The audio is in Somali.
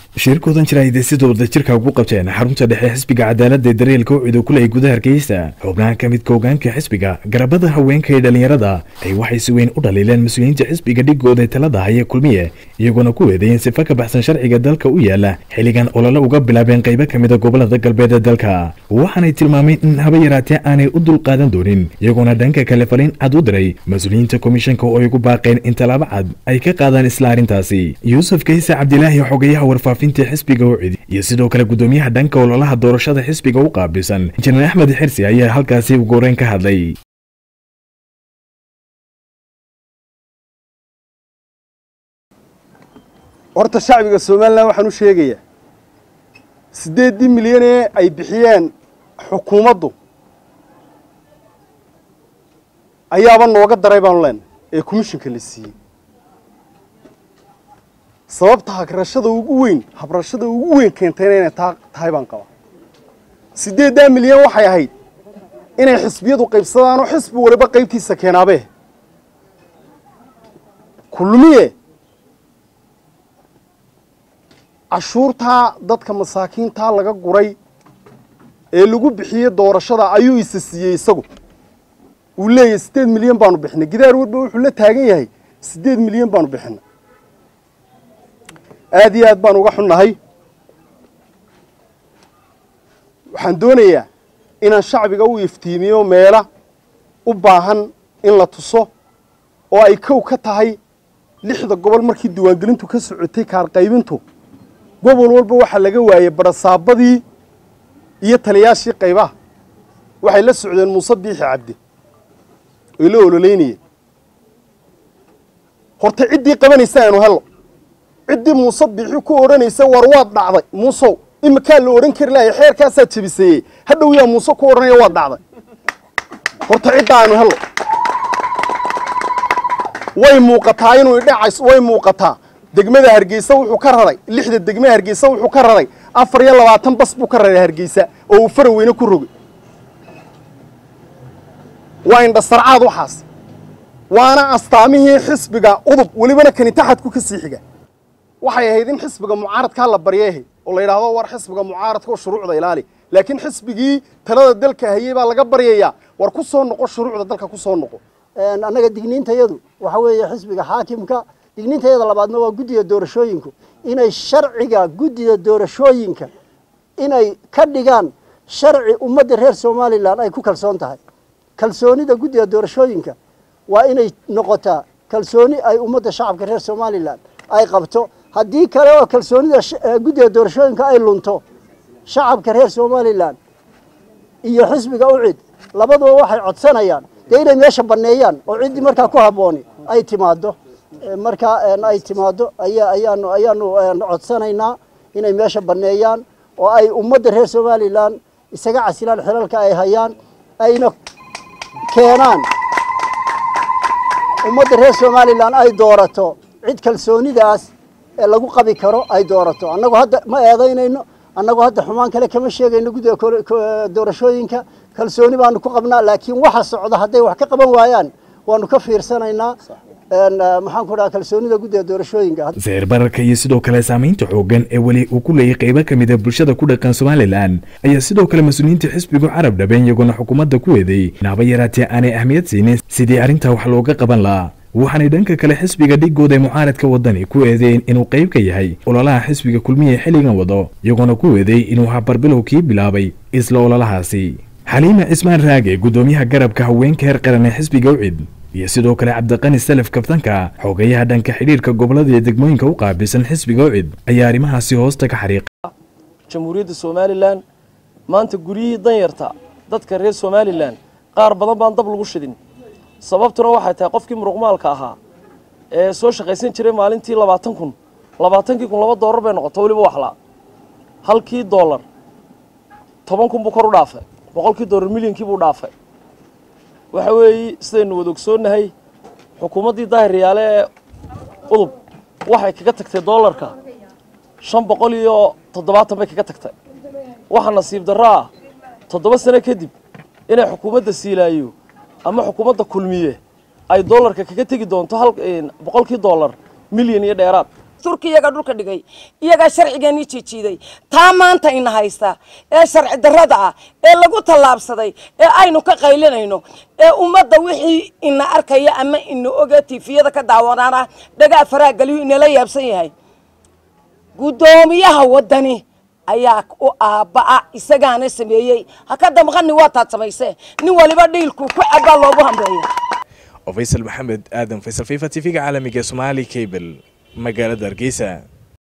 shirkoodan jira ay deysida wadajirka ugu qabteen xarunta dhexe xisbiga cadaaladda ee daryeelka u cido kuley gudaha hargeysa xubnaha ka midka hogaanka xisbiga garabada haweenka ee dhallinyarada ay waxay si weyn u dhaliileen mas-uuliyiinta xisbiga dhigooda talada haya kulmiye iyagoona ku weedeeyeen sifa ka baxsan sharciga dalka u yaala xilligan olole uga bilaabeen qaybo ka mida gobolada galbeed ee dalka waxaanay tilmaameen in haba yaraatee aanay u dulqaadan doonin iyagoona dhanka kale faliin cad u diray mas-uuliyiinta komishanka oo ay ugu baaqeen in tallaabo cad ay ka qaadaan isla arrintaasi yuusuf kayse cabdilaahi xogayaha warfaafinta xisbiga u cidi iyo sidoo kale gudoomiyaha dhanka ololaha doorashada xisbiga u qaabilsan injineer axmed xirsi ayaa halkaasi ugu horeyn ka hadlay horta shacbiga somalilan waxaan u sheegayaa siddeeddii milyan ee ay bixiyeen xukuumaddu ayaaba nooga daray baanu leenahay ee komishinka la siiyey sababta hagrashada ugu weyn habrashada ugu weyn keentayna inay taa tahay baan qabaa siddeeddaa milyan waxay ahayd inay xisbiyadu qaybsadaanoo xisbi waliba qaybtiisa keenaabee kulmiye cashuurtaa dadka masaakiintaa laga guray ee lagu bixiyey doorashada ayuu isa siiyey isagu uu leeyahay siddeed milyan baanu bixinay gidaar walba wuxuu la taagan yahay siddeed milyan baanu bixinay aada iyo aad baan uga xunnahay waxaan doonayaa inaan shacbiga u iftiimiyo meela u baahan in la tuso oo ay kow ka tahay lixda gobol markii diiwaangelintu ka socotay kaarqaybintu gobol walba waxaa laga waayey barasaabadii iyo taliyaashii qaybaha waxay la socdeen muuse biixi cabdi oy la ololeynayeen horta ciddii qabanaysa aanu hello ciddii muuse biixi ku odhanaysa war waad dhacday muusow imakaa la odhan kari lahay xeerkaasaa jebiseeyey hadhow yaa muuse ku odhanaya waad dhacday horta cidda aanu hello way muuqataa inuu idhacays way muuqataa degmada hargeysa wuxuu ka raray lixda degmada hargeysa wuxuu ka raray afar iyo labaatan bas buu ka raray hargeysa oo uu faraweyne ku rogay waa indhasarcaad waxaas waana astaamihii xisbiga udub welibana kani taxadku ka sii xiga waxay ahayd in xisbiga mucaaradkaa la baryeehay oo la yidhaahdo war xisbiga mucaaradka oo shuruucda ilaali laakiin xisbigii talada dalka hayey baa laga baryayaa war ku soo noqo shuruucda dalka ku soo noqo annaga digniintayadu waxa weeye xisbiga xaakimka digniintayada labaadna waa guddiga doorashooyinku inay sharciga guddida doorashooyinka inay ka dhigaan sharci ummadda reer somalilan ay ku kalsoon tahay kalsoonida guddiga doorashooyinka waa inay noqotaa kalsooni ay ummadda shacabka reer somalilan ay qabto haddii kale oo kalsoonida guddiga doorashooyinka ay lunto shacabka reer somalilan iyo xisbiga u cid labaduba waxay codsanayaan dee inay meesha banneeyaan oo ciddii markaa ku habbooni ay timaaddo markaa ay timaaddo ayaa ayaanu ayaanu codsanaynaa inay meesha banneeyaan oo ay ummadda reer somalilan isaga casilaan xilalka ay hayaan ayna keenaan ummadda reer somalilan ay doorato cid kalsoonidaas ee lagu qabi karo ay doorato annagu hadda ma eedaynayno annagu hadda xumaan kale kama sheegayno guddiga doorashooyinka kalsooni baanu ku qabnaa laakiin waxa socda hadday wax ka qaban waayaan waanu ka fiirsanaynaa maxaan ku dhaha kalsoonida guddiga doorashooyinka sicir bararka iyo sidoo kale saamaynta xooggan ee weli uu ku leeyay qaybo ka mid a bulshada ku dhaqan somalilan ayaa sidoo kale mas-uuliyiinta xisbigu carab dhabeen iyagoona xukuumadda ku weeday naaba yaraatee aanay ahmiyad siinin sidii arrintaa wax looga qaban lahaa waxaanay dhanka kale xisbiga dhigooda ee mucaaradka waddani ku eedeeyeen inuu qayb ka yahay ololaha xisbiga kulmiye xilligan wado iyagoona ku weeday inuu habarbilow kii bilaabay isla ololahaasi xaliima cismaan raage guddoomiyaha garabka haweenka heer qaran ee xisbiga ucid iyo sidoo kale cabdiqani salaf kaftanka xogayaha dhanka xidhiirka gobolada iyo degmooyinka u qaabilsan xisbiga ucid ayaa arrimahaasi hoosta ka xariiqa jamhuuriyadda somalilan maanta guryihii danyarta dadka reer somalilan qaar badan baan dab lagu shidin sababtuna waxay tahay qofkii muruqmaalka ahaa ee soo shaqaysan jiray maalintii labaatan kun labaatankii kun laba doolar bay noqota weliba waxlaa halkii doolar toban kun buu kor u dhaafay boqolkii doolar milyankii buu dhaafay waxa weeye sidaynu wada ogsoonnahay xukuumaddii daahiryaale ee udub waxay kaga tagtay doolarka shan boqol iyo toddobaatan bay kaga tagtay waxa nasiib darro ah toddoba sano kadib inay xukuumadda siilaayo ama xukuumadda kulmiye ay doolarka kaga tegi doonto hal boqolkii doolar milyan iyo dheeraad turki iyaga dhulka dhigay iyagaa sharcigeennii jiijiiday taa maanta ina haysta ee sharci darrada ah ee lagu tallaabsaday ee aynu ka qaylinayno ee ummadda wixii ina arkaya ama ina oga tiifiyada ka daawanaana dhagaa faraha geliyu inala yaabsan yahay guddoomiyaha waddani ayaa u aabba'a isagaana sameeyey ha ka damqani waa taad samaysee nin waliba dhiilku ku cabaa loogu hambeeya oo faysal maxamed aadan faysal fifa t v-ga caalamiga somaali cable magaalada hargeysa